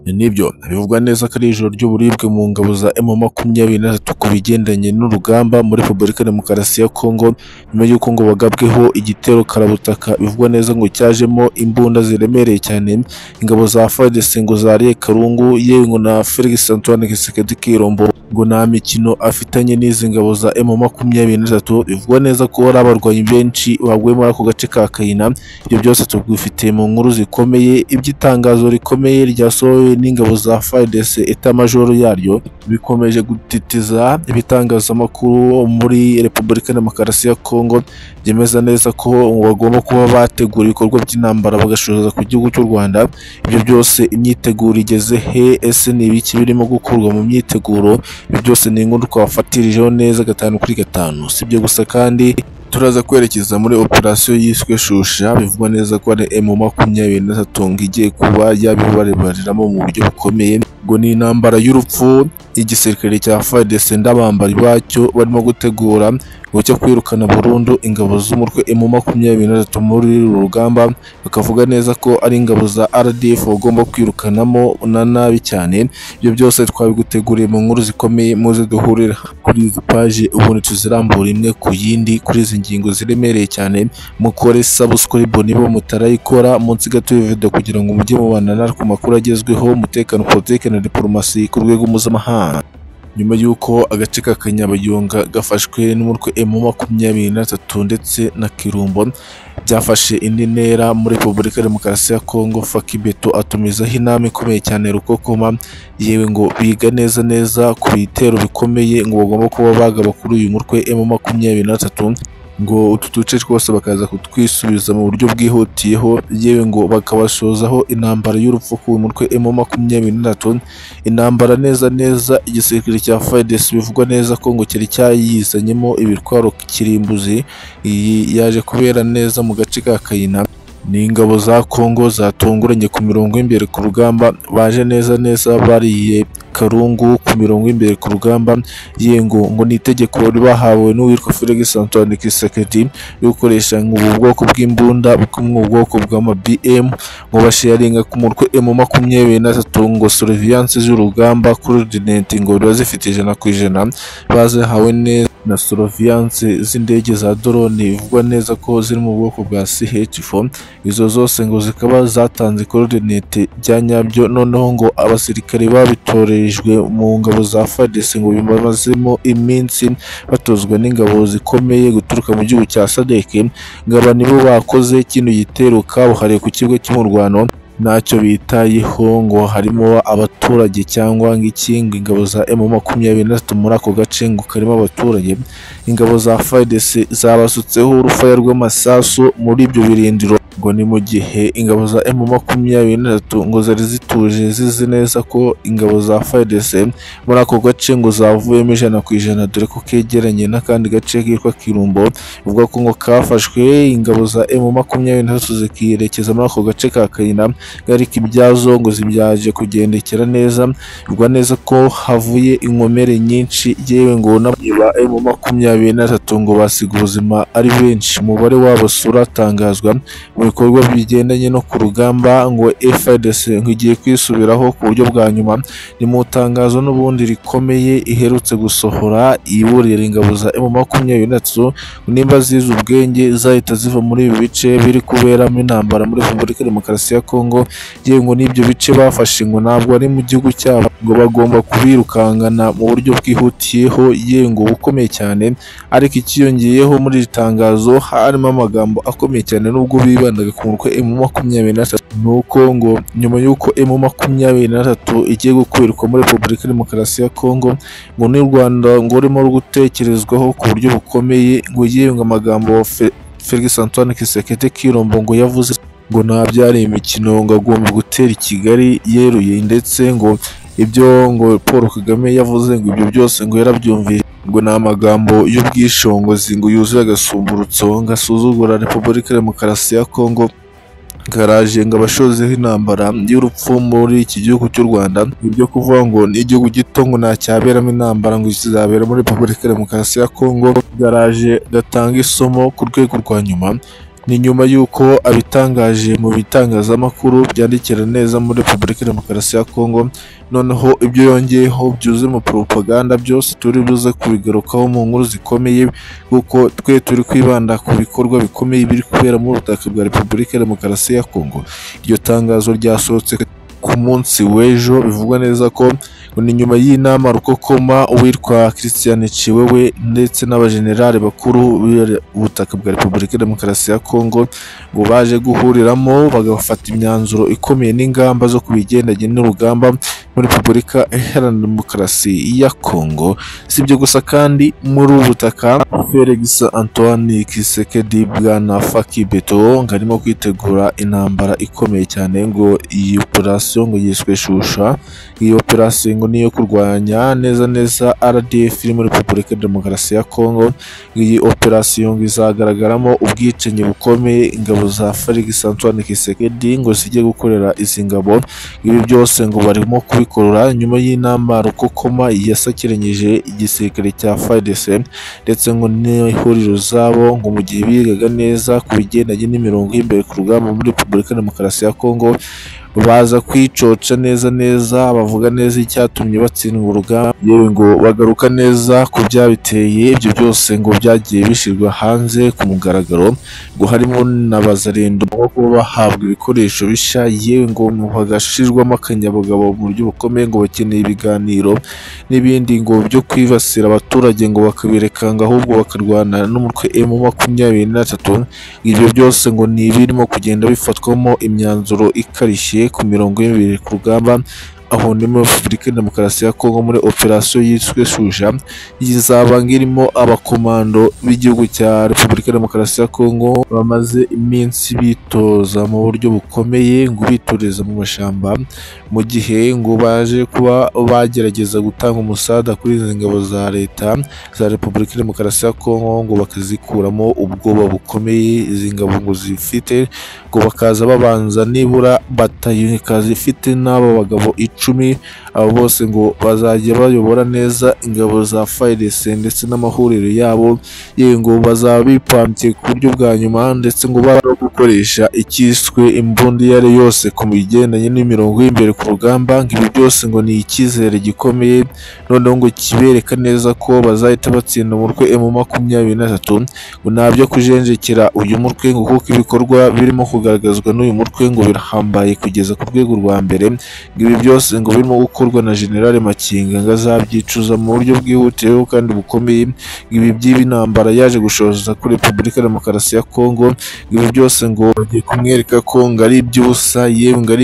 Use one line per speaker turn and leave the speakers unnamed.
Nibyo bivugwa neza ko ari ijoro ry'uburibwe mu ngabo za emu makumyabiri na gatatu ku bigendanye n'urugamba muri Repubulika Demokarasi ya Kongo, nyuma y'uko ngo bagabweho igitero karabutaka bivugwa neza ngo cyajemo imbunda ziremereye cyane, ingabo za FARDC ngo zariye Karungu, yewe na Felix Antoine Tshisekedi Tshilombo ngo nta mikino afitanye n'izi ngabo za emu makumyabiri na gatatu, bivugwa neza ko hari abarwanyi benshi baguye muri ako gace ka Kayina, ibyo byose tubifitiye mu nkuru zikomeye, iby'itangazo rikomeye ryasohowe n'ingabo za FARDC etamajoro yaryo, bikomeje gutitiza ibitangazamakuru muri Repubulika Demokarasi ya Kongo, byemeza neza ko bagomba kuba bategura ibikorwa by'intambara bagashoza ku gihugu cy'u Rwanda, ibyo byose imyiteguro igeze he? Ese ni ibiki birimo gukurwa mu myiteguro? Ibi byose ni inkuru twafatirijeho neza gatanu kuri gatanu, si ibyo gusa kandi turaza kwerekeza muri operasiyo yiswe Shusha, bivugwa neza ko ari emu makumyabiri na gatatu ngo igiye kuba yabibariramo mu buryo bukomeye, ngo ni intambara y'urupfu, igisirikare cya FARDC n'abambari bacyo barimo gutegura ngo cyo kwirukana burundu ingabo z'umutwe emu makumyabiri na gatatu muri uru rugamba, bakavuga neza ko ari ingabo za RDF bagomba kwirukanamo na nabi cyane, ibyo byose twabiguteguriye mu nkuru zikomeye muze duhurira kuri izi paji ubundi tuzirambura imwe ku yindi kuri izi ngingo ziremereye cyane, mukore subscribe niba mutarayikora munsi gato y'iyi video kugira ngo mujye mubana natwe ku makuru agezweho, umutekano, politike na diplomasi ku rwego mpuzamahanga. Nyuma y'uko agace ka Kanyabayonga gafashwe n'umutwe emu makumyabiri na gatatu ndetse na Kirumbo byafashe indi ntera muri Repubulika Demokarasi ya Kongo, Fakibeto atumizaho inama ikomeye cyane Rukokoma, yewe ngo biga neza neza ku bitero bikomeye ngo bagomba kuba bagaba kuri uyu mutwe emu makumyabiri na gatatu ngo utu duce twose bakaza kutwisubiza mu buryo bwihutiyeho, yewe ngo bakabashozaho intambara y'urupfu ku mutwe emu makumyabiri na gatatu, intambara neza neza igisirikare cya FARDC bivugwa neza ko ngo cyari cyayizanyemo ibitwaro kirimbuzi, iyi yaje kubera neza mu gace ka Kayina, ni ingabo za Kongo zatunguranye ku mirongo y'imbere ku rugamba, baje neza neza bariye Karungu ku mirongo y'imbere ku rugamba, yengo ngo ni itegeko bahawe n'uwitwa Felix Antoine Tshisekedi yo gukoresha ngo ubu bwoko bw'imbunda bukomwe mu bwoko bw'ama BM, ngo basharinga ku mutwe M makumyabiri na gatatu ngo surveillance z'urugamba coordinate ngo biba zifite ijana ku ijana, bazihawe neza na surveillance z'indege za drone bivugwa neza ko ziri mu bwoko bwa CH4, izo zose ngo zikaba zatanze coordinate bya nyabyo, noneho ngo abasirikare babitoreye batorejwe mu ngabo za FARDC ngo bimazemo iminsi batozwa n'ingabo zikomeye guturuka mu gihugu cya SADC, ngo aba nibo bakoze kino gitero kabuhariwe ku kibuga cy'umurwano ntacyo bitayeho ngo harimo abaturage cyangwa ng'ikingi ingabo za emu makumyabiri na gatatu muri ako gace ngo karimo abaturage, ingabo za FARDC zabasutseho urufaya rw'amasasu muri ibyo birindiro ngo ni mu gihe ingabo za emu makumyabiri na gatatu ngo zari zituje zizi neza ko ingabo za FARDC muri ako gace ngo zavuyemo ijana ku ijana dore ko kegeranye n'akandi gace kitwa Kirumbo bivuga ko ngo kafashwe ingabo za emu makumyabiri na gatatu zikiyerekeza muri ako gace ka Kayina ariko ibyazo ngo zibyaje kugendekera neza bigwa neza ko havuye inkomere nyinshi yewe ngo n'aba emu makumyabiri na gatatu ngo basiga ubuzima ari benshi umubare wabo suratangazwa mu bikorwa bigendanye no ku rugamba ngo FARDC ngo igiye kwisubiraho ku buryo bwa nyuma ni mu tangazo n'ubundi rikomeye iherutse gusohora iburira ingabo za emu makumyabiri na gatatu nimba zize ubwenge zahita ziva muri ibi bice biri kuberamo intambara muri Repubulika Demokarasi ya Kongo yewe ngo n'ibyo bice bafashe ngo ntabwo ari mu gihugu cyabo ngo bagomba kubirukankana mu buryo bwihutiyeho yewe ngo bukomeye cyane ariko ikiyongeyeho muri iri tangazo harimo amagambo akomeye cyane nubwo bibandaga ku mutwe emu makumyabiri na gatatu ni uko ngo nyuma y'uko emu makumyabiri na gatatu igiye gukwirwa muri Repubulika Demokarasi ya Kongo ngo n'u Rwanda ngo rurimo gutekerezwaho ku buryo bukomeye ngo yewe ngo amagambo Felix Antoine Tshisekedi Tshilombo ngo yavuze ngo nta byari imikino ngo agomba gutera i Kigali yeruye ndetse ngo ibyo ngo Paul Kagame yavuze ngo ibyo byose ngo yarabyumvise ngo ni amagambo y'ubwishingizi ngo yuzuye agasumburutso ngo asuzugura Repubulika Demokarasi ya Kongo garaje ngo abashozeho intambara y'urupfu muri iki gihugu cy'u Rwanda ibyo kuvuga ngo ni igihugu gito ngo nta cyaberamo intambara ngo kizabera muri Repubulika Demokarasi ya Kongo garaje gatanga isomo ku rwego rwa nyuma ni nyuma y'uko abitangaje mu bitangazamakuru byandikira neza muri Repubulika Demokarasi ya Kongo noneho ibyo yongeyeho byuze mu propaganda byose turi buze kubigarukaho mu nkuru zikomeye kuko twe turi kwibanda ku bikorwa bikomeye biri kubera mu butaka bwa Repubulika Demokarasi ya Kongo iryo tangazo ryasohotse ku munsi w'ejo bivugwa neza ko ngo ni nyuma y'inama rukokoma uwitwa christian ciwewe ndetse n'abajenerali bakuru b'ubutaka bwa repubulika ya demokarasi ya kongo ngo baje guhuriramo bagafata imyanzuro ikomeye n'ingamba zo kubigendanye n'urugamba muri repubulika iharanira demokarasi ya kongo si ibyo gusa kandi muri ubu butaka felix antoine kisekedi bwana faki beto ngo arimo kwitegura intambara ikomeye cyane ngo iyi operasiyo ngo yiswe shusha iyi operasiyo ngo niyo kurwanya neza neza RDF iri muri Repubulika ya Demokarasi ya Kongo iyi operasiyo ngo izagaragaramo ubwicanyi bukomeye ingabo za Felix Antoine Tshisekedi ngo zijye gukorera izi ngabo ibi byose ngo barimo kubikorora nyuma y'inama rukokoma yasakiranyije igisirikare cya FARDC ndetse ngo n'ihuriro zabo ngo mu gihe bigaga neza ku bigendanye n'imirongo y'imbere ku rugamba muri Repubulika ya Demokarasi ya Kongo baza kwicoca neza neza bavuga neza icyatumye batsindwa urugamba yewe ngo bagaruka neza ku byabiteye ibyo byose ngo byagiye bishyirwa hanze ku mugaragaro ngo harimo na bazarendo bo kuba bahabwa ibikoresho bishya yewe ngo bagashirwamo akanyabugabo mu buryo bukomeye ngo bakeneye ibiganiro n'ibindi ngo byo kwibasira abaturage ngo bakabereka ngo ahubwo bakarwana n'umutwe emu makumyabiri na tatu ibyo byose ngo ni ibirimo kugenda bifatwamo imyanzuro ikarishye ku mirongo y'imibiri ku rugamba aho ni muri Repubulika ya Demokarasi ya Kongo muri operasiyo yiswe Shuja izaba irimo abakomando b'igihugu cya Repubulika ya Demokarasi ya Kongo bamaze iminsi bitoza mu buryo bukomeye ngo bitoreza mu mashyamba mu gihe ngo baje kuba bagerageza gutanga umusada kuri izi ngabo za leta za Repubulika ya Demokarasi ya Kongo ngo bakazikuramo ubwoba bukomeye izi ngabo ngo zifite ngo bakaza babanza nibura batayo ikazifite n'abo bagabo icumi abo bose ngo bazajya bayobora neza ingabo za FARDC ndetse n'amahuriro yabo yewe ngo bazaba bipambye ku buryo bwa nyuma ndetse ngo bara gukoresha icyiswe imbundi iyo ari yo yose ku bigendanye n'imirongo y'imbere ku rugamba ngo ibi byose ngo ni icyizere gikomeye noneho ngo kibereka neza ko bazahita batsinda umutwe emu makumyabiri na tatu ngo nta byo kujenjekera uyu mutwe ngo kuko ibikorwa birimo kugaragazwa n'uyu mutwe ngo birahambaye kugeza ku rwego rwa mbere ngo ibi byose ngo birimo gukorwa na General Makinga ngo azabyicuza mu buryo bwihutiyeho kandi bukomeye ngo ibi by'ibi ntambara yaje gushoza kuri Repubulika ya Demokarasi ya Kongo ngo ibi byose ngo bagiye kumwereka ko ngo ari iby'ubusa yewe ngo ari